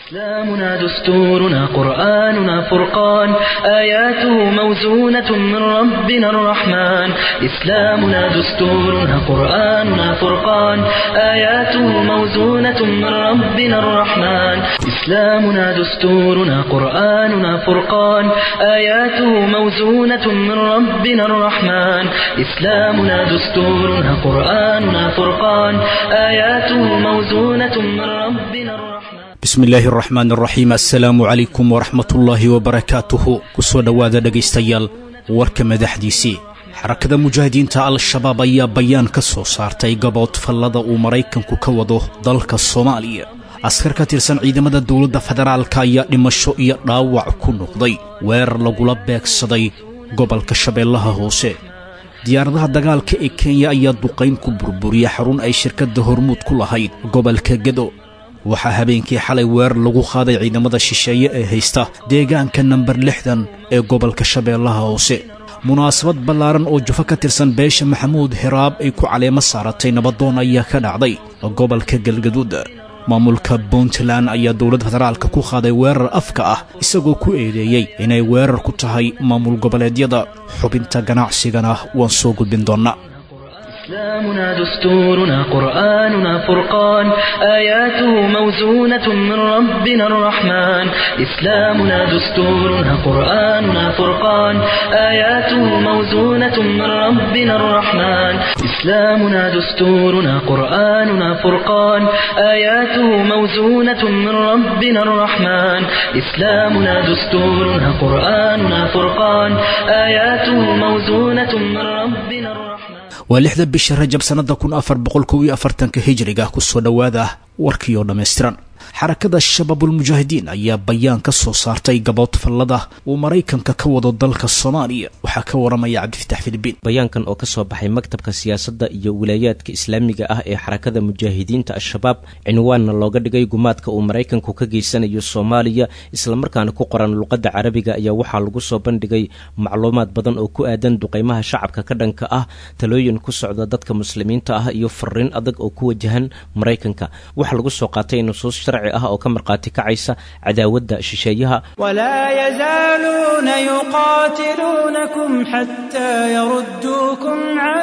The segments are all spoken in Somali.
إسلامنا دستورنا قرآننا فرقان آياته موزونة من ربنا الرحمن إسلامنا دستورنا قرآننا فرقان آياته موزونة من ربنا الرحمن إسلامنا دستورنا قرآننا فرقان آياته موزونة من ربنا الرحمن إسلامنا دستورنا قرآننا فرقان آياته موزونة من ربنا الرحمن bismi illaahi araxmaan araxiim assalaamu calaykum waraxmatullaahi wabarakaatuhu ku soo dhowaada dhegaystayaal warka madaxdiisii xarakada mujaahidiinta al-shabaab ayaa bayaan ka soo saartay gabood fallada uu maraykanku ka wado dalka soomaaliya askar ka tirsan ciidamada dowladda federaalka ayaa dhimasho iyo dhaawac ku noqday weerar lagula beegsaday gobolka shabeellaha hoose diyaaradaha dagaalka ee kenya ayaa duqayn ku burburiya xarun ay shirkadda hormuud ku lahayd gobolka gedo waxaa habeenkii xalay weerar lagu qaaday ciidamada shisheeye ee haysta deegaanka namber lixdan ee gobolka shabeellaha hoose munaasabad ballaaran oo jufo ka tirsan beesha maxamuud hiraab ay ku caleemo saaratay nabadoon ayaa ka dhacday gobolka galgaduud maamulka puntland ayaa dowladda federaalka ku qaaday weerar afka ah isagoo ku eedeeyey inay weerar ku tahay maamul goboleedyada xubinta ganacsigana waan soo gudbin doonnaa إسلامنا دستورنا قرآننا فرقان آياته موزونة من ربنا الرحمن إسلامنا دستورنا قرآننا فرقان آياته موزونة من ربنا الرحمن إسلامنا دستورنا قرآننا فرقان آياته موزونة من ربنا الرحمن إسلامنا دستورنا قرآننا فرقان آياته موزونة من ربنا الرحمن waa lixda bisha rajab sannada kun afar boqol kow iyo afartanka hijriga ku soo dhowaada warkii oo dhammaystiran xarakada shabaabulmujaahidiin ayaa bayaan ka soo saartay gabood fallada uu maraykanka ka wado dalka soomaaliya waxaa ka waramaya cabdifitax filibiin bayaankan oo ka soo baxay maktabka siyaasadda iyo wilaayaadka islaamiga ah ee xarakada mujaahidiinta al-shabaab cinwaanna looga dhigay gumaadka uu maraykanku ka geysanayo soomaaliya islamarkaana ku qoran luqadda carabiga ayaa waxaa lagu soo bandhigay macluumaad badan oo ku aadan duqaymaha shacabka ka dhanka ah talooyin ku socda dadka muslimiinta ah iyo fariin adag oo ku wajahan maraykanka waxaa lagu soo qaatay nusuus sharci ah oo ka markhaati kacaysa cadaawadda shisheeyaha ولا يزالون يقاتلونكم حتى يردوكم عن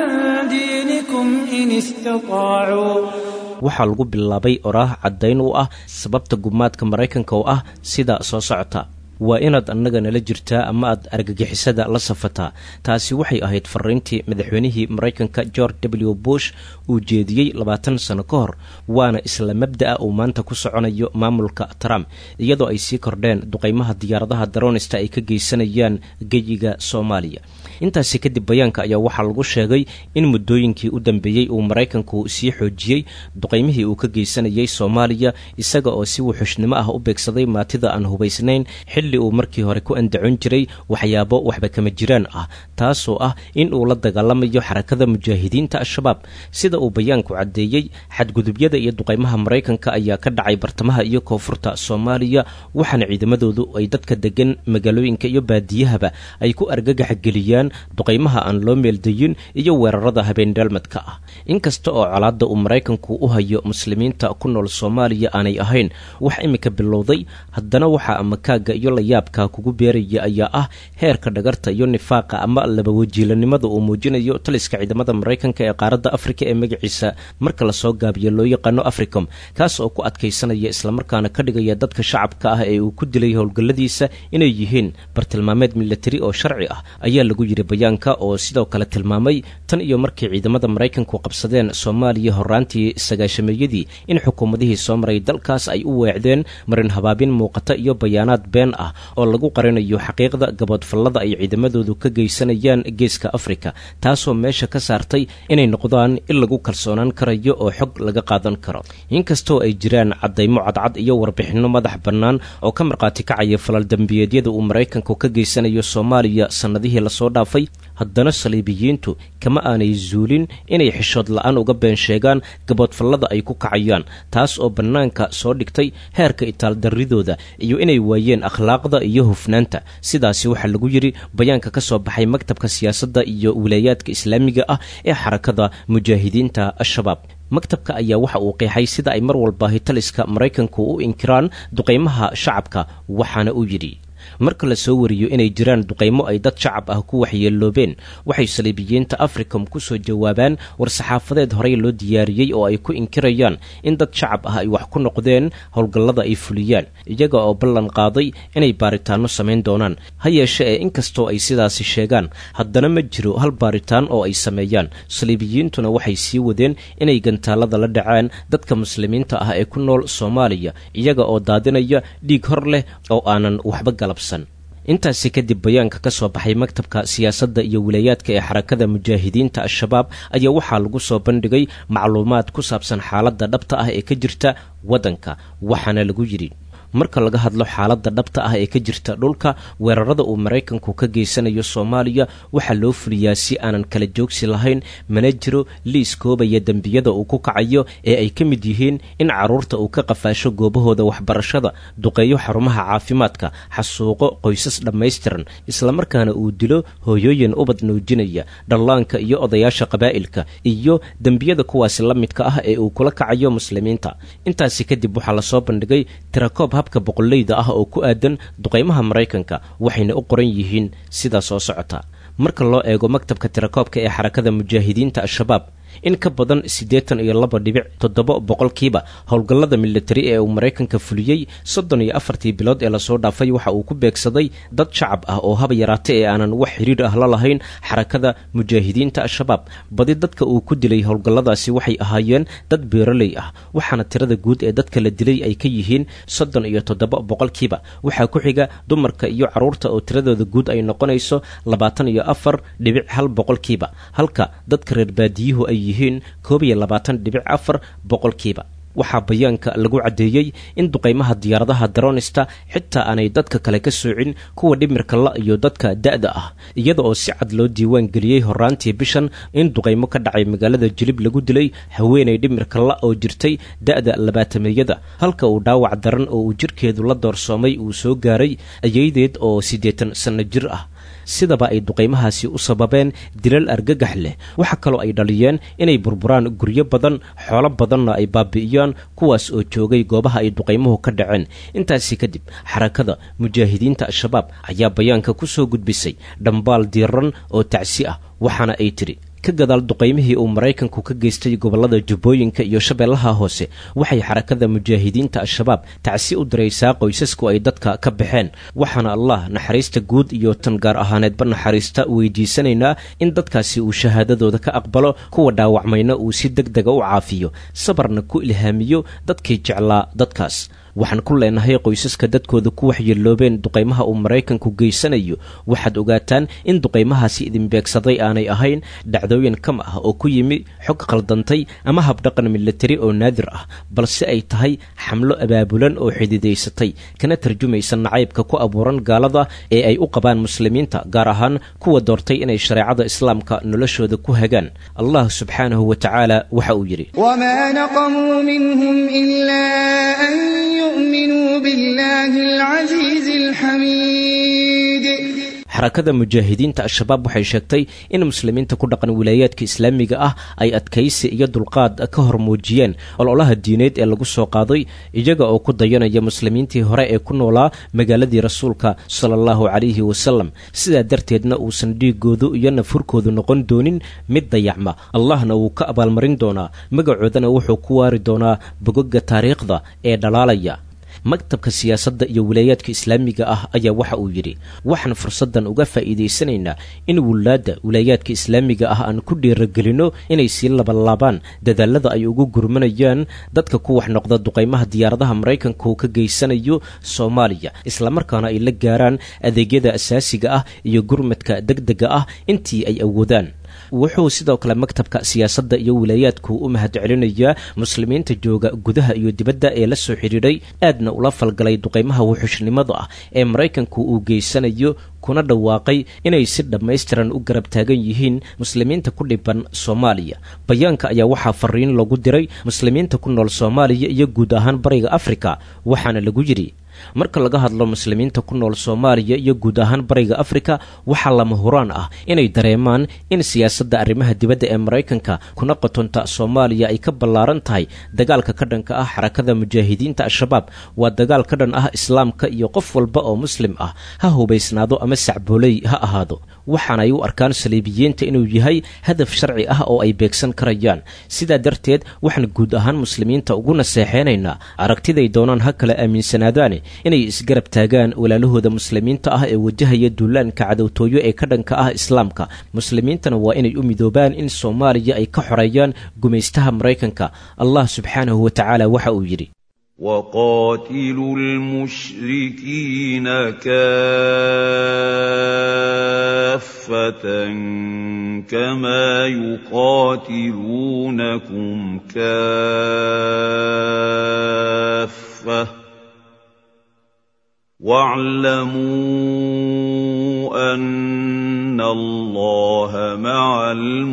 دينكم إن استطاعوا waxaa lagu bilaabay oraah caddayn u ah sababta gumaadka maraykanka oo ah sida soo socota waa inaad annaga nala jirtaa ama aad argagixisada la safataa taasi waxay ahayd fariintii madaxweynihii maraykanka george w bush uu jeediyey labaatan sano ka hor waana isla mabda'a uu maanta ku soconayo maamulka trump iyadoo ay sii kordheen duqaymaha diyaaradaha daroonista ay ka geysanayaan geyiga soomaaliya intaasi kadib bayaanka ayaa waxaa lagu sheegay in muddooyinkii u dambeeyey uu maraykanku sii xoojiyey duqaymihii uu ka geysanayay soomaaliya isaga oo si wuxushnimo ah u beegsaday maatida aan hubaysnayn xilli uu markii hore ku andacon jiray waxyaabo waxba kama jiraan ah taasoo ah in uu la dagaalamayo xarakada mujaahidiinta al-shabaab sida uu bayaanku caddeeyey xadgudubyada iyo duqaymaha maraykanka ayaa ka dhacay bartamaha iyo koonfurta soomaaliya waxaana ciidamadoodu ay dadka degan magaalooyinka iyo baadiyahaba ay ku argagax geliyaan duqaymaha aan loo meeldayin iyo weerarada habeendheelmadka ah inkasta oo colaadda uu maraykanku u hayo muslimiinta ku nool soomaaliya aanay ahayn wax imika bilowday haddana waxaa amakaaga iyo layaabka kugu beeraya ayaa ah heerka dhagarta iyo nifaaqa ama labawajiilanimada uu muujinayo taliska ciidamada maraykanka ee qaaradda afrika ee magaciisa marka lasoo gaabiyo loo yaqaano africom kaas oo ku adkaysanaya islamarkaana ka dhigaya dadka shacabka ah ee uu ku dilay howlgalladiisa inay yihiin bartilmaameed milatari oo sharci ah ayaa lagu yiri bayaanka oo sidoo kale tilmaamay tan iyo markii ciidamada maraykanku qabsadeen soomaaliya horaantii sagaashameeyadii in xukuumadihii soo maray dalkaas ay u weecdeen marin habaabin muuqata iyo bayaanaad been ah oo lagu qarinayo xaqiiqda gaboodfallada ay ciidamadoodu ka geysanayaan geeska afrika taasoo meesha ka saartay inay noqdaan in lagu kalsoonaan karayo oo xog laga qaadan karo inkastoo ay jiraan caddaymo cadcad iyo warbixinno madax bannaan oo ka markhaati kacaya falal dembiyeedyada uu maraykanku ka geysanayo soomaaliya sannadihii lasoo dhaaf dhaafay haddana saliibiyiintu kama aanay zuulin inay xishood la-aan uga been sheegaan gaboodfallada ay ku kacayaan taas oo bannaanka soo dhigtay heerka itaaldarridooda iyo inay waayeen akhlaaqda iyo hufnaanta sidaasi waxaa lagu yidhi bayaanka ka soo baxay maktabka siyaasadda iyo wilaayaadka islaamiga ah ee xarakada mujaahidiinta al-shabaab maktabka ayaa waxa uu qeexay sida ay mar walba hitaliska maraykanku u inkiraan duqaymaha shacabka waxaana uu yidhi marka la soo wariyo inay jiraan duqaymo ay dad shacab ah ku waxyeeloobeen waxay saliibiyiinta africom ku soo jawaabaan war-saxaafadeed horey loo diyaariyey oo ay ku inkirayaan in dad shacab ah ay wax ku noqdeen howlgallada ay fuliyaan iyaga oo ballan qaaday inay baaritaanno samayn doonaan ha yeeshe ee inkastoo ay sidaasi sheegaan haddana ma jiro hal baaritaan oo ay sameeyaan saliibiyiintuna waxay sii wadeen inay gantaalada la dhacaan dadka muslimiinta ah ee ku nool soomaaliya iyaga oo daadinaya dhiig hor leh oo aanan waxba galabsan intaasi kadib bayaanka ka soo baxay maktabka siyaasadda iyo wilaayaadka ee xarakada mujaahidiinta al-shabaab ayaa waxaa lagu soo bandhigay macluumaad ku saabsan xaaladda dhabta ah ee ka jirta waddanka waxaana lagu yidhi marka laga hadlo xaaladda dhabta ah ee ka jirta dhulka weerarada uu maraykanku ka geysanayo soomaaliya waxaa loo fuliyaa si aanan kala joogsi lahayn mana jiro liis koobaya dembiyada uu ku kacayo ee ay ka mid yihiin in carruurta uu ka qafaasho goobahooda waxbarashada duqeeyo xarumaha caafimaadka xasuuqo qoysas dhammaystiran islamarkaana uu dilo hooyooyin ubad nuujinaya dhallaanka iyo odayaasha qabaa'ilka iyo dembiyada kuwaasi la midka ah ee uu kula kacayo muslimiinta intaasi kadib waxaa lasoo bandhigay tirakoob habka boqoleyda ah oo ku aadan duqaymaha maraykanka waxayna u qoran yihiin sidaa soo socota marka loo eego maktabka tirakoobka ee xarakada mujaahidiinta al-shabaab in ka badan siddeetan iyo laba dhibic toddoba boqolkiiba howlgallada militari ee uu maraykanka fuliyey soddon iyo afartii bilood ee lasoo dhaafay waxa uu ku beegsaday dad shacab ah oo haba yaraate ee aanan wax xidhiir ah la lahayn xarakada mujaahidiinta al-shabaab badi dadka uu ku dilay howlgalladaasi waxay ahaayeen dad beeraley ah waxaana tirada guud ee dadka la dilay ay ka yihiin soddon iyo toddoba boqolkiiba waxaa ku xiga dumarka iyo carruurta oo tiradooda guud ay noqonayso labaatan iyo afar dhibic hal boqolkiiba halka dadka reer baadiyuhu ay yihiin koob iyo labaatan dhibic afar boqolkiiba waxaa bayaanka lagu caddeeyey in duqaymaha diyaaradaha daronista xitaa aanay dadka kale ka soocin kuwa dhimirka la iyo dadka da'da ah iyada oo si cad loo diiwaan geliyey horaantii bishan in duqaymo ka dhacay magaalada jilib lagu dilay haweenay dhimirka la oo jirtay da'da labaatameeyada halka uu dhaawac daran oo uu jirkeedu la doorsoomay uu soo gaaray ayaydeed oo siddeetan sanno jir ah sidaba ay duqaymahaasi u sababeen dilal argagax leh waxa kaloo ay dhaliyeen inay burburaan guryo badan xoolo badanna ay baabi'iyaan kuwaas oo joogay goobaha ay duqaymuhu ka dhaceen intaasi kadib xarakada mujaahidiinta al-shabaab ayaa bayaanka ku soo gudbisay dhambaal diiran oo tacsi ah waxaana ay tidhi ka gadaal duqaymihii uu maraykanku ka geystay gobollada jubbooyinka iyo shabeellaha hoose waxay xarakada mujaahidiinta al-shabaab tacsi u diraysaa qoysasku ay dadka ka baxeen waxaana allah naxariista guud iyo tan gaar ahaaneedba naxariista weydiisanaynaa in dadkaasi uu shahaadadooda ka aqbalo kuwa dhaawacmayna uu si deg dega u caafiyo sabarna ku ilhaamiyo dadkii jeclaa dadkaas waxaan ku leenahay qoysaska dadkooda ku waxyeeloobeen duqaymaha uu maraykanku geysanayo waxaad ogaataan in duqaymahaasi idin beegsaday aanay ahayn dhacdooyin kam ah oo ku yimi xog khaldantay ama habdhaqan militari oo naadir ah balse ay tahay xamlo abaabulan oo xididaysatay kana tarjumaysa nacaybka ku abuuran gaalada ee ay u qabaan muslimiinta gaar ahaan kuwa doortay inay shareecada islaamka noloshooda ku hagaan allah subxaanahu wa tacaala waxa uu yidhi يؤمنوا بالله العزيز الحميد xarakada mujaahidiinta al-shabaab waxay sheegtay in muslimiinta ku dhaqan wilaayaadka islaamiga ah ay adkaysi iyo dulqaad ka hor muujiyeen ololaha diineed ee lagu soo qaaday iyaga oo ku dayanaya muslimiintii hore ee ku noolaa magaaladii rasuulka sala allahu calayhi wasalam sidaa darteedna uusan dhiigoodu iyo nafurkoodu noqon doonin mid dayacma allahna wuu ka abaalmarin doonaa magacoodana wuxuu ku waari doonaa bogoga taariikhda ee dhalaalaya maktabka siyaasadda iyo wilaayaadka islaamiga ah ayaa waxa uu yidhi waxaan fursaddan uga faa'iidaysanaynaa in wulaadda wilaayaadka islaamiga ah aan ku dhiiragelinno inay sii labalaabaan dadaalada ay ugu gurmanayaan dadka ku wax noqda duqaymaha diyaaradaha maraykanka uu ka geysanayo soomaaliya islamarkaana ay la gaaraan adeegyada asaasiga ah iyo gurmadka degdega ah intii ay awoodaan wuxuu sidoo kale maktabka siyaasadda iyo wilaayaadku u mahad celinayaa muslimiinta jooga gudaha iyo dibadda ee la soo xidhiidhay aadna ula falgalay duqaymaha wuxushnimada ah ee maraykanku uu geysanayo kuna dhawaaqay inay si dhammaystiran u garab taagan yihiin muslimiinta ku dhiban soomaaliya bayaanka ayaa waxaa fariin lagu diray muslimiinta ku nool soomaaliya iyo guud ahaan bariga afrika waxaana lagu yidhi marka laga hadlo muslimiinta ku nool soomaaliya iyo guud ahaan bariga afrika waxaa lama huraan ah inay dareemaan in siyaasadda arrimaha dibadda ee maraykanka kuna qotonta soomaaliya ay ka ballaaran tahay dagaalka ka dhanka ah xarakada mujaahidiinta al-shabaab waa dagaal ka dhan ah islaamka iyo qof walba oo muslim ah ha hubaysnaado ama sacbooley ha ahaado waxaana ay u arkaan saliibiyiinta inuu yahay hadaf sharci ah oo ay beegsan karayaan sidaa darteed waxaan guud ahaan muslimiinta ugu naseexeynaynaa aragtiday doonaan ha kala aaminsanaadaane inay isgarab taagaan walaalahooda muslimiinta ah ee wajahaya duulaanka cadowtooyo ee ka dhanka ah islaamka muslimiintana waa inay u midoobaan in soomaaliya ay ka xoreeyaan gumaystaha maraykanka allah subxaanahu wa tacaala waxa uu yidhi وقاتلوا المشركين كافة كما يقاتلونكم كافة واعلموا أن الله مع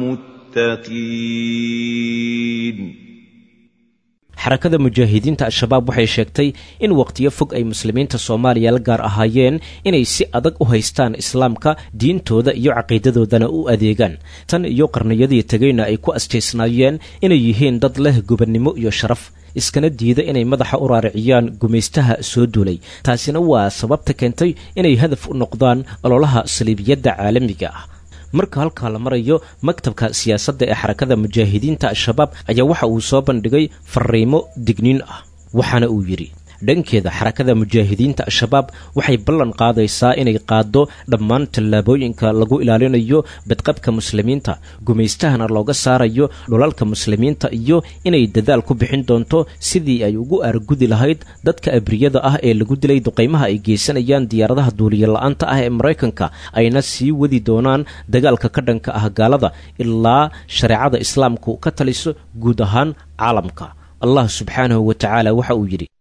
المتقين xarakada mujaahidiinta al-shabaab waxay sheegtay in waqtiyo fog ay muslimiinta soomaaliya la gaar ahaayeen inay si adag u haystaan islaamka diintooda iyo caqiidadoodana u adeegaan tan iyo qarniyadii tegayna ay ku astaysnaayeen inay yihiin dad leh gobannimo iyo sharaf iskana diida inay madaxa u raariciyaan gumaystaha soo duulay taasina waa sababta keentay inay hadaf u noqdaan ololaha saliibiyadda caalamiga ah marka halkaa la marayo maktabka siyaasadda ee xarakada mujaahidiinta al-shabaab ayaa waxa uu soo bandhigay fariimo digniin ah waxaana uu yidhi dhankeeda xarakada mujaahidiinta al-shabaab waxay ballan qaadaysaa inay qaaddo dhammaan tallaabooyinka lagu ilaalinayo badqabka muslimiinta gumaystahana looga saarayo dhulalka muslimiinta iyo inay dadaal ku bixin doonto sidii ay ugu aargudi lahayd dadka abriyada ah ee lagu dilay duqaymaha ay geysanayaan diyaaradaha duuliya la-aanta ah ee maraykanka ayna sii wadi doonaan dagaalka ka dhanka ah gaalada ilaa shareecada islaamku ka taliso guud ahaan caalamka allah subxaanahu wa tacaala waxa uu yidhi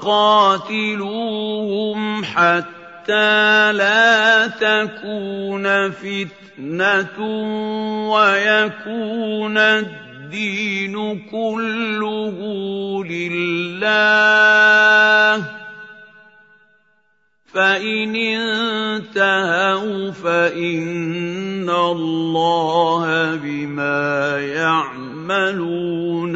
وقاتلوهم حتى لا تكون فتنة ويكون الدين كله لله فإن انتهوا فإن الله بما يعملون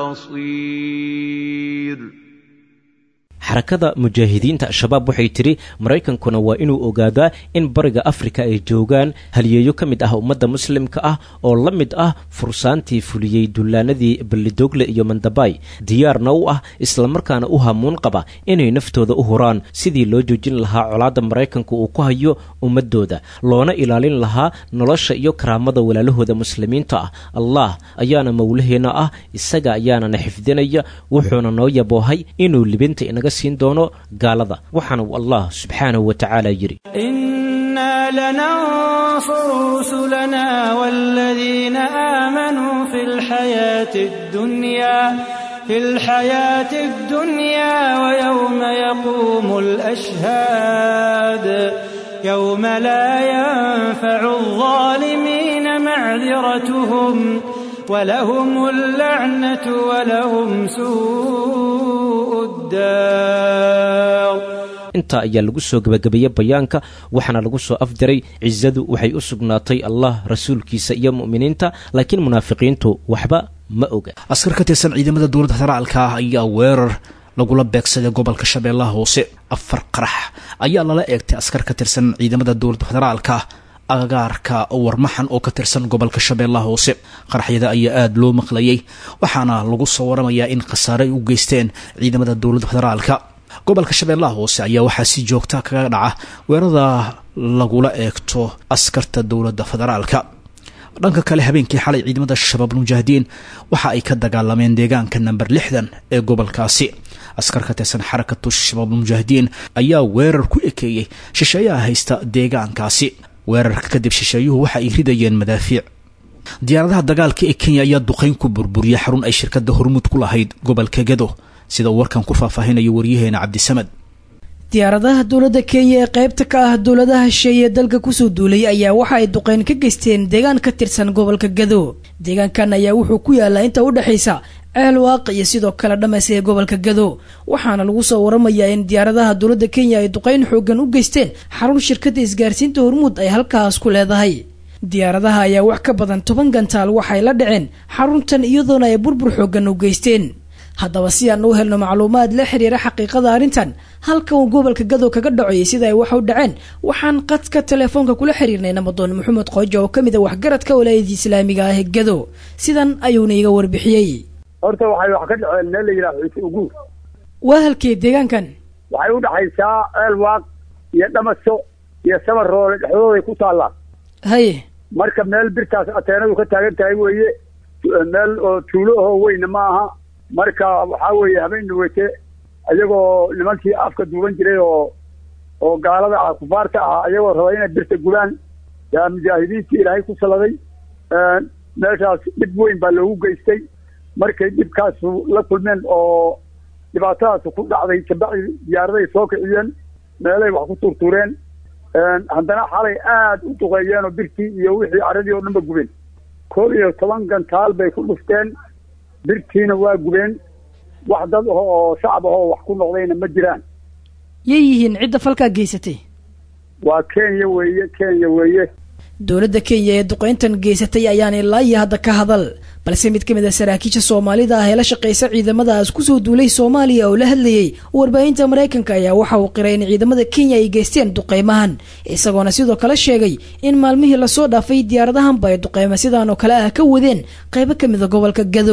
بصير xarakada mujaahidiinta al-shabaab waxay tidhi maraykankuna waa inuu ogaadaa in bariga afrika ay joogaan haliyeeyo ka mid ah ummadda muslimka ah oo la mid ah fursaantii fuliyey dullaanadii ballidogle iyo mandabay diyaarna u ah islamarkaana u hamuun qaba inay naftooda u huraan sidii loo joojin lahaa colaadda maraykanka uu ku hayo ummadooda loona ilaalin lahaa nolosha iyo karaamada walaalahooda muslimiinta ah allah ayaana mowlaheenna ah isaga ayaanana xifdinaya wuxuuna noo yaboohay inuu libinta inaga siin doono gaalada waxaana uu allah subxaanahu wa tacaala yidhi إنا لننصر رسلنا والذين آمنوا في الحياة الدنيا في الحياة الدنيا ويوم يقوم الأشهاد يوم لا ينفع الظالمين معذرتهم ولهم اللعنة ولهم سوء الدار intaa ayaa lagu soo gebagabeeyey bayaanka waxaana lagu soo afdiray cisadu waxay u sugnaatay allah rasuulkiisa iyo mu'miniinta laakiin munaafiqiintu waxba ma oga askar ka tirsan ciidamada dowladda federaalka ah ayaa weerar lagula beegsaday gobolka shabeellaha hoose afar qarax ayaa lala eegtay askar ka tirsan ciidamada dowladda federaalka agagaarka warmaxan oo ka tirsan gobolka shabeellaha hoose qaraxyada ayaa aada loo maqlayay waxaana lagu soo waramayaa in khasaare ay u geysteen ciidamada dowladda federaalka gobolka shabeellaha hoose ayaa waxaa si joogta kaga dhaca weerada lagula eegto askarta dowladda federaalka dhanka kale habeenkii xalay ciidamada shabaab mujaahidiin waxa ay ka dagaalameen deegaanka namber lixdan ee gobolkaasi askar ka tirsan xarakatu shabaab mujaahidiin ayaa weerar ku ekeeyey shisheeyaha haysta deegaankaasi weerarka kadib shisheeyuhu waxa ay ridayeen madaafiic diyaaradaha dagaalka ee kenya ayaa duqayn ku burburiyay xarun ay shirkadda hormuud ku lahayd gobolka gado sida uu warkan ku faahfaahinayo waryaheena cabdisamad diyaaradaha dowladda kenya ee qaybta ka ah dowladaha shisheeye ee dalka kusoo duulay ayaa waxa ay duqeyn ka geysteen deegaan ka tirsan gobolka gado deegaankan ayaa wuxuu ku yaalaa inta u dhexaysa ceel waaqi iyo sidoo kale dhamas ee gobolka gado waxaana lagu soo waramayaa in diyaaradaha dowladda kenya ay duqeyn xoogan u geysteen xarun shirkadda isgaarsiinta hormuud ay halkaas ku leedahay diyaaradaha ayaa wax ka badan toban gantaal waxay la dhaceen xaruntan iyadoona ay burbur xoogan u geysteen haddaba si aan u helno macluumaad la xiriira xaqiiqada arrintan halka uu gobolka gado kaga dhacoyay sida ay wax u dhaceen waxaan qadka telefoonka kula xiriirnay namadoon maxamed qoojo oo ka mid a waxgaradka walaayadii islaamiga ah ee gado sidan ayuuna iga warbixiyey horta waxay wax ka dhaceen meel la yidhaha xiise uguur waa halkee deegaankan waxay u dhexaysaa ceel waaq iyo dhamaso iyo samar roole dhexdooday ku taallaa haye marka meel birtaas ateenadu ka taagan tahay weeye meel oo tuulo ahoo weyna ma aha marka waxaa weeye habeen weyte iyagoo nimankii afka duuban jiray oo oo gaalada ah kufaarta ah iyagoo raba inay birta gulaan yaa mujaahidiintii ilaahay ku saladay meeshaas dhib weyn baa loogu geystay markay dhibkaasu la kulmeen oo dhibaatadaasu ku dhacday kabacdi diyaaradahay soo kiciyeen meelay wax ku turtureen haddana xalay aada u duqeeyeen oo birtii iyo wixii caradii oo dhan ba gubeen koob iyo toban gantaal bay ku dhufteen birtiina waa gubeen wax dad ah oo shacab ah oo wax ku noqdayna ma jiraan yay yihiin cidda falkaa geysatay waa kenya weeye kenya weeye dowladda kenya ee duqeyntan geysatay ayaan ilaa iyo hadda ka hadal balse mid ka mid a saraakiisha soomaalida ah ee la shaqaysa ciidamadaas kusoo duulay soomaaliya oo la hadlayey warbaahinta maraykanka ayaa waxa uu qiray in ciidamada kenya ay geysteen duqeymahan isagoona sidoo kale sheegay in maalmihii lasoo dhaafay diyaaradahanba ay duqeyma sidaan oo kale ah ka wadeen qaybo ka mid a gobolka gado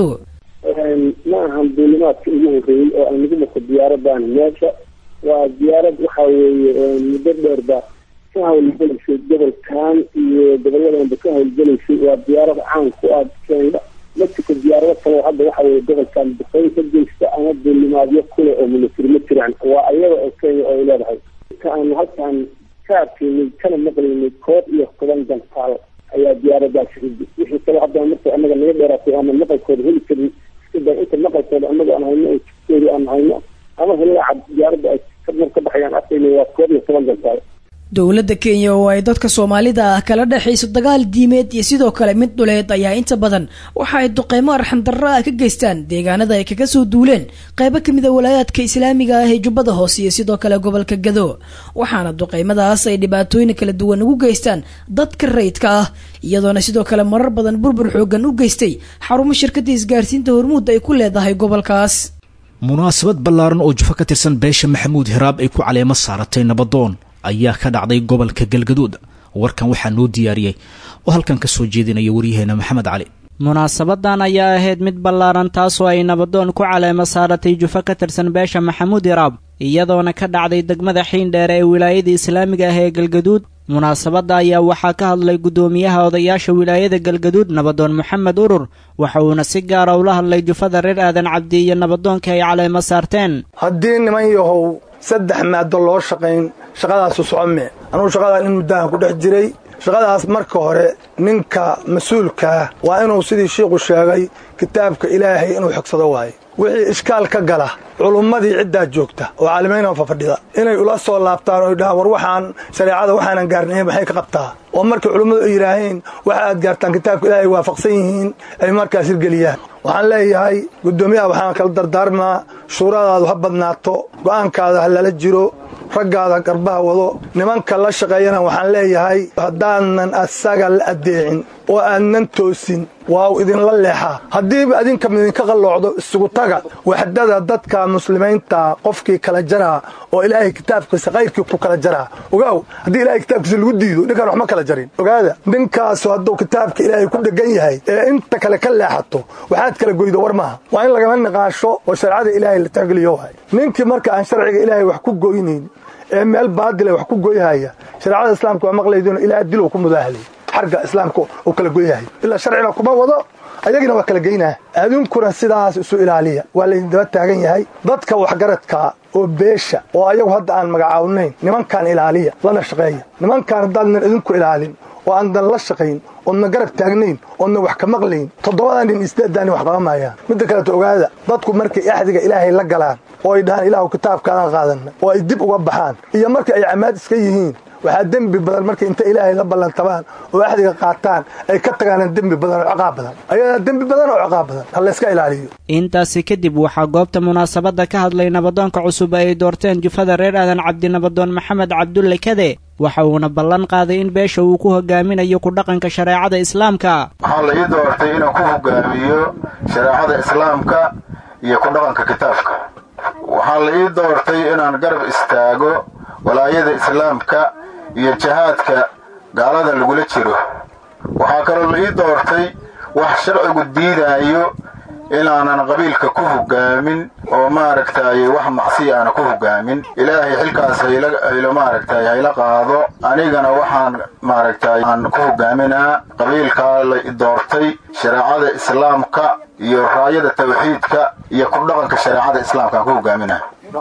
ma ahan duulimaadka ugu horreeyey oo aan lagu mako diyaaradan meesha waa diyaarad waxa weeye muddo dheerba ka hawlgelaysay gobolkan iyo gobolladanba ka hawlgelaysay waa diyaarad caan ku ah kenya mexico diyaarado kale hadda waxa weye gobolkan duqeyn ka geysta ama duulimaadyo kule oo milatari ma jiraan waa ayada oo kenya oo ay leedahay inta aan halkaan ka arkaynay kana maqlaynay koob iyo toban gantaal ayaa diyaaradaasi riday wixii kale hadda marka anaga naga dheeraatay ama maqalkooda heli karin iskada inta maqalkooda anaga aan hayno oo jidkooda aan hayno ama helaaca diyaaradda ay mar ka baxayaan arkayna waa koob iyo toban gantaal dowladda kenya oo ay dadka soomaalida ah kala dhexayso dagaal diimeed iyo sidoo kale mid dhuleed ayaa inta badan waxa ay duqeymo arxandarro ah ka geystaan deegaanada ay kaga soo duuleen qaybo ka mid a walaayaadka islaamiga ah ee jubbada hoose iyo sidoo kale gobolka gado waxaana duqeymadaas ay dhibaatooyin kala duwan ugu geystaan dadka rayidka ah iyadoona sidoo kale marar badan burbur xoogan u geystay xarumo shirkadda isgaarsiinta hormuud ay ku leedahay gobolkaas munaasabad ballaaran oo jufo ka tirsan beesha maxamuud hiraab ay ku caleemo saaratay nabadoon ayaa ka dhacday gobolka galgaduud warkan waxaa noo diyaariyey oo halkan ka soo jeedinaya waryaheena maxamed cali munaasabadan ayaa ahayd mid ballaaran taasoo ay nabadoon ku caleemo saaratay jufo ka tirsan beesha maxamuud hiraab iyadoona ka dhacday degmada xiindheer ee wilaayada islaamiga ah ee galgaduud munaasabadda ayaa waxaa ka hadlay guddoomiyaha odayaasha wilaayada galgaduud nabadoon moxamed urur waxa uuna si gaara ula hadlay jufada reer aadan cabdi iyo nabadoonka ay caleemo saarteen haddii niman yahow saddex maado loo shaqayn shaqadaasu socome anugu shaqadan in muddahan ku dhex jiray shaqadaas marka hore ninka mas-uulkaah waa inuu sidii shiikhu sheegay kitaabka ilaahay inuu xigsado waaye wixii ishkaal ka gala culummadii ciddaa joogta oo caalimiynoo fafadhida inay ula soo laabtaan oo dhahaan war waxaan shareecada waxaanan gaarnayn maxay ka qabtaa oo markay culummadu ay yidhaaheen waxa aad gaartaan kitaabka ilaahay waafaqsan yihiin ay markaas hirgeliyaan waxaan leeyahay guddoomiyaha waxaan kala dardaarmaa shuuradaadu ha badnaato go'aankaada ha lala jiro raggaada garbaha wado nimanka la shaqeeyana waxaan leeyahay haddaanan asaga la addeecin oo aadnan toosin waa u idinla leexaa haddiiba adinka idinka qalloocdo isugu taga waxdada dadka muslimiinta qofkii kala jaraa oo ilaahay kitaabkiisa khayrkii ku kala jaraa ogaaw haddii ilahay kitaabkiisa lagu diido ninkaan wax ma kala jarin ogaada ninkaasu hadduu kitaabka ilaahay ku dhegan yahay ee inta kale ka leexato waxaad kala goydo war maaha waa in lagama niqaasho oo shareecada ilaahay la tixgeliyo waay ninkii marka aan sharciga ilaahay wax ku goynayn ee meel baadila wax ku goyhaya shareecada islaamka waa maqlaydino ilaa dilow ku mudaahalay xarga islaamka uu kala goyahay ilaa sharcina kuma wado ayagina waa kala geynaa adunkuna sidaas isu ilaaliya waa laydin daba taagan yahay dadka waxgaradka oo beesha oo ayagu hadda aan magacaawnayn nimankaan ilaaliya lana shaqeeya nimankaan haddaadan idinku ilaalin oo aan dan la shaqayn oodna garab taagnayn oodna wax ka maqlayn toddobadan nin isdeedaani wax qaba maayaan midda kaleto ogaada dadku markay axdiga ilaahay la galaan oo ay dhahaan ilaahu kitaabkaadaan qaadanna oo ay dib uga baxaan iyo marka ay camaad iska yihiin waxaa dembi badan markay inta ilaahay la ballantabaan oo axdiga qaataan ay ka tagaanaan dembi badan oo ciqaab badan ayadaa dembi badan oo ciqaab badan ha layska ilaaliyo intaasi kadib waxaa goobta munaasabadda ka hadlay nabadoonka cusub ay doorteen jufada reer aadan cabdi nabadoon maxamed cabdulle kade waxa uuna ballan qaaday in beesha uu ku hogaaminayo ku dhaqanka shareecada islaamka waxaa la ii doortay inaan ku hogaamiyo shareecada islaamka iyo ku dhaqanka kitaabka waxaa la ii doortay inaan garab istaago walaayada islaamka iyo jihaadka gaalada lagula jiro waxaa kaloo la ii doortay wax sharcigu diidaayo inaanan qabiilka ku hogaamin oo maaragtay wax macsiya aana ku hogaamin ilaahay xilkaas haylo maaragtay hayla qaado anigana waxaan maaragtay aan ku hogaaminaa qabiilkaa la doortay shareecada islaamka iyo raayada tawxiidka iyo ku dhaqanka shareecada islaamka aan ku hogaaminaa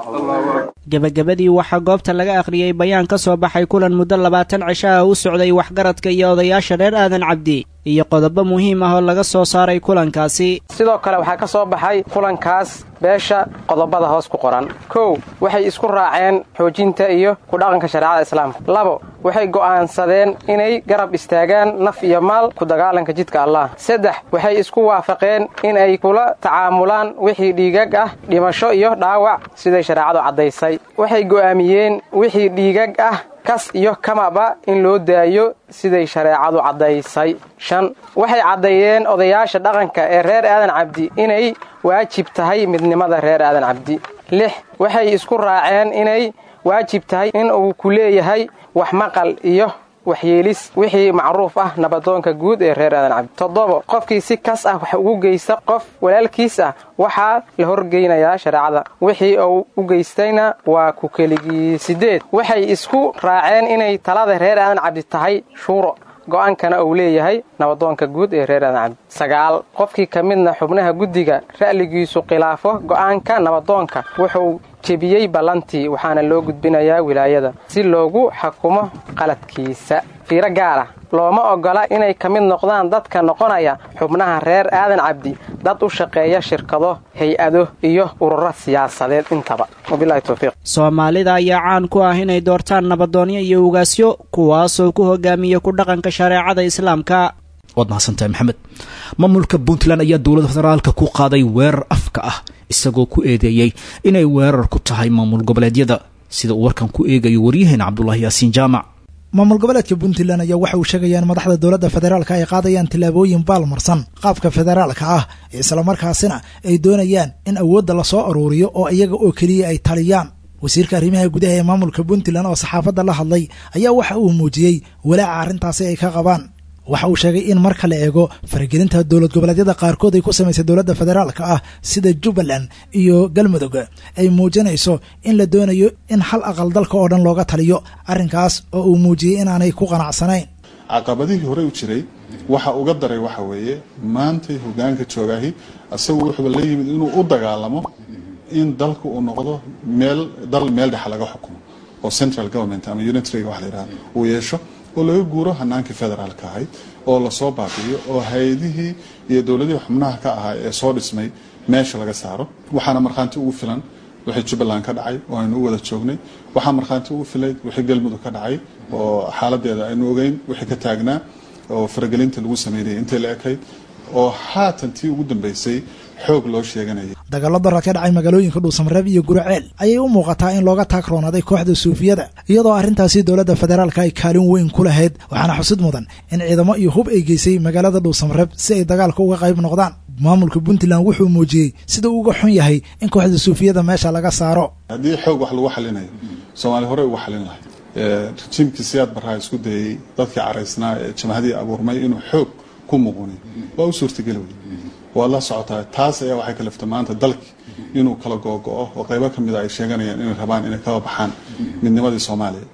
gebagabadii waxaa goobta laga akhriyey bayaan ka soo baxay kulan muddo labaatan cisho ah u socday waxgaradka iyo odayaasha reer aadan cabdi iyo qodobo muhiim ah oo laga soo saaray kulankaasi sidoo kale waxaa ka soo baxay kulankaas beesha qodobada hoos ku qoran kow waxay isku raaceen xoojinta iyo ku dhaqanka shareecada islaamka labo waxay go'aansadeen inay garab istaagaan naf iyo maal ku dagaalanka jidka allah saddex waxay isku waafaqeen in ay kula tacaamulaan wixii dhiigag ah dhimasho iyo dhaawac siday shareecadu caddaysay waxay go'aamiyeen wixii dhiigag ah kas iyo kamaba in loo daayo siday shareecadu caddaysay shan waxay caddeeyeen odayaasha dhaqanka ee reer aadan cabdi inay waajib tahay midnimada reer aadan cabdi lix waxay isku raaceen inay waajib tahay in uu ku leeyahay wax maqal iyo waxyeelis wixii macruuf ah nabadoonka guud ee reer aadan cabdi toddobo qofkii si kas ah wax ugu geysta qof walaalkiis ah waxaa la horgeynayaa shareecada wixii uu u geystayna waa ku keligii siddeed waxay isku raaceen inay talada reer aadan cabdi tahay shuuro go'aankana uu leeyahay nabadoonka guud ee reer aadan cabdi sagaal qofkii ka midna xubnaha guddiga ra'ligiisu khilaafo go'aanka nabadoonka wuxuu jebiyey ballantii waxaana loo gudbinayaa wilaayada si loogu xakumo qaladkiisa fiiro gaara looma oggola inay ka mid noqdaan dadka noqonaya xubnaha reer aadan cabdi dad u shaqeeya shirkado hay-ado iyo ururo siyaasadeed intaba wabilahi towfiiq soomaalida ayaa caan ku ah inay doortaan nabadoonyo iyo ugaasyo kuwaasoo ku hogaamiya ku dhaqanka shareecada islaamka waad mahadsantahay maxamed maamulka puntland ayaa dowladda federaalka ku qaaday weerar afka ah isagoo ku eedeeyey inay weerar ku tahay maamul goboleedyada sida uu warkan ku eegayo waryaheena cabdulaahi yaasiin jaamac maamul goboleedka puntland ayaa waxa uu sheegayaan madaxda dowladda federaalka ay qaadayaan tillaabooyin baalmarsan qaabka federaalka ah islamarkaasina ay doonayaan in awoodda lasoo aruuriyo oo iyaga oo keliya ay taliyaan wasiirka arrimaha gudaha ee maamulka puntland oo saxaafadda la hadlay ayaa waxa uu muujiyey walaaca arrintaasi ay ka qabaan waxa uu sheegay in marka la eego faragelinta dowlad goboleedyada qaarkood ay ku samaysay dowladda federaalka ah sida jubbaland iyo galmudug ay muujinayso in la doonayo in hal aqal dalka oo dhan looga taliyo arrinkaas oo uu muujiyey inaanay ku qanacsanayn caqabadihii hore u jiray waxa uga daray waxa weeye maantay hogaanka joogaahi isagu wuxuuba la yimid inuu u dagaalamo in dalka uu noqdo meel dal meel dhexa laga xukumo oo central government ama unitariga wax la yidhaha uu yeesho oo laga guuro hanaankii federaalka ahayd oo lasoo baabi'iyo oo hay-adihii iyo dowladihii xubnaha ka ahaa ee soo dhismay meesha laga saaro waxaana markhaanti ugu filan wixii jubbaland ka dhacay oo aynu u wada joognay waxaa markhaanti ugu filay wixii galmudug ka dhacay oo xaaladeeda aynu ogeyn wixii ka taagnaa oo faragelinta lagu sameynayay intay la ekayd oo haatan tii ugu dambeysay xoog loo sheeganayay dagaallo darar ka dhacay magaalooyinka dhuusamareeb iyo guraceel ayay u muuqataa in looga taagroonaaday kooxda suufiyada iyadoo arrintaasi dowladda federaalka ay kaalin weyn ku lahayd waxaana xusid mudan in ciidamo iyo hub ay geysay magaalada dhuusamareeb si ay dagaalka uga qayb noqdaan maamulka puntland wuxuu muujiyey sida uga xun yahay in kooxda suufiyada meesha laga saaro haddii xoog wax lagu xalinayo soomaali horey uga xalin lahayd rajiimkii siyaad barraa isku dayey dadkii caraysnaa ee jamhadii abuurmay inuu xoog ku muquniyo waa u suurtageli wey waad la socotaa taas ayaa waxay kaliftay maanta dalki inuu kala googo-o oo qaybo ka mida ay sheeganayaan inay rabaan inay kaba baxaan midnimadii soomaaliya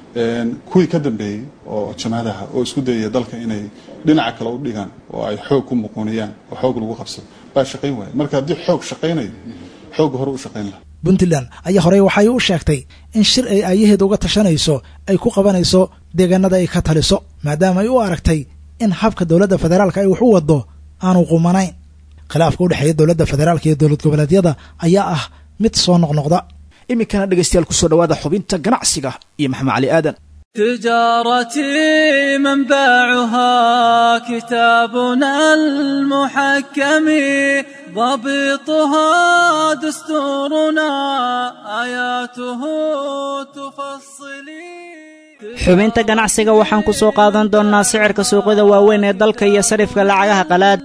kuwii ka dambeeyey oo jamhadaha oo isku dayaya dalka inay dhinaca kale u dhigaan oo ay xoog ku muquuniyaan oo xoog lagu qabsado baa shaqayn waaya marka haddii xoog shaqaynayo xoogga hore u shaqayn laha puntland ayaa horey waxay u sheegtay in shir ay aayaheeda uga tashanayso ay ku qabanayso deegaanada ay ka taliso maadaama ay u aragtay in habka dowladda federaalka ay wax u wado aanu qumanayn khilaafka u dhexeeya dowladda federaalka iyo dowlad goboleedyada ayaa ah mid soo noqnoqda iminkana dhegaystayaal kusoo dhawaada xubinta ganacsiga iyo maxamed cali aadan تجارتي منبعها كتابنا المحكم ضبطها دستورنا آياته تفصلي xubinta ganacsiga waxaan ku soo qaadan doonnaa sicirka suuqyada waaweyn ee dalka iyo sarifka lacagaha qalaad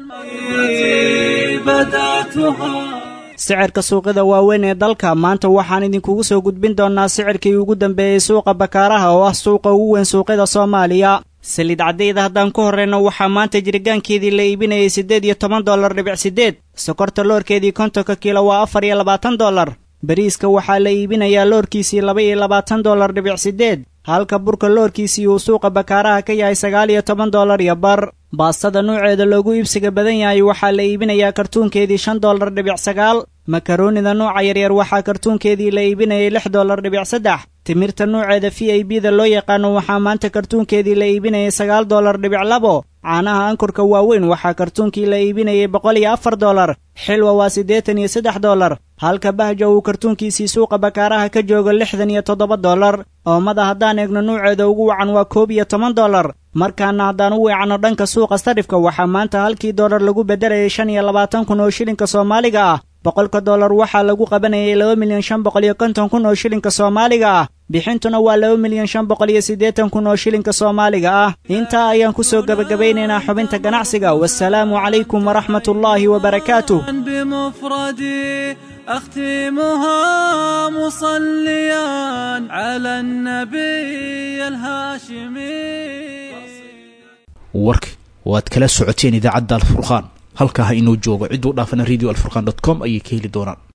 sicirka suuqyada waaweyn ee dalka maanta waxaan idinkugu soo gudbin doonnaa sicirkii ugu dambeeyey suuqa bakaaraha oo ah suuqa ugu weyn suuqyada soomaaliya saliid caddayda haddaan ku horrayno waxaa maanta jiritaankeedii la iibinayay siddeed iyo toban dollar dhibic siddeed sokorta loorkeedii kontonka kiilo waa afar iyo labaatan dollar bariiska waxaa la iibinayaa loorkiisii laba iyo labaatan dollar dhibic siddeed halka burka loorkiisii uu suuqa bakaaraha ka yahay sagaal iyo toban dollar iyo bar baastada nuuceeda loogu iibsiga badan yahay waxaa la iibinayaa kartuunkeedii shan dollar dhibic sagaal makaroonida nuuca yaryar waxaa kartuunkeedii la iibinayay lix dollar dhibic saddex timirta nuuceeda v i b da loo yaqaano waxaa maanta kartuunkeedii la iibinayay sagaal dollar dhibic labo caanaha ankurka waaweyn waxaa kartuunkii la iibinayay boqol iyo afar dollar xilwa waa siddeetan iyo saddex dollar halka bahja uu kartuunkiisii suuqa bakaaraha ka joogo lixdan iyo toddoba dollar oomada haddaan eegno nuuceeda ugu wacan waa koob iyo toban dollar markaana haddaan u weecanno dhanka suuqa sarifka waxaa maanta halkii dollar lagu beddelayay shan iyo labaatan kun oo shilinka soomaaliga ah boqolka dollar waxaa lagu qabanayay laba milyan shan boqol iyo konton kun oo shilinka soomaaliga ah bixintuna waa laba milyan shan boqol iyo siddeetan kun oo shilinka soomaaliga ah intaa ayaan ku soo gebagabaynaynaa xubinta ganacsiga wasalaamu calaykum waraxmat ullaahi wabarakaatuh بمفردي أختمها مصليا على النبي الهاشمي warka waad kala socoteen idaacadda alfurqaan halkaa ha inoo joogo cidduu dhaafana radio alfurqan dot com ayay ka heli doonaan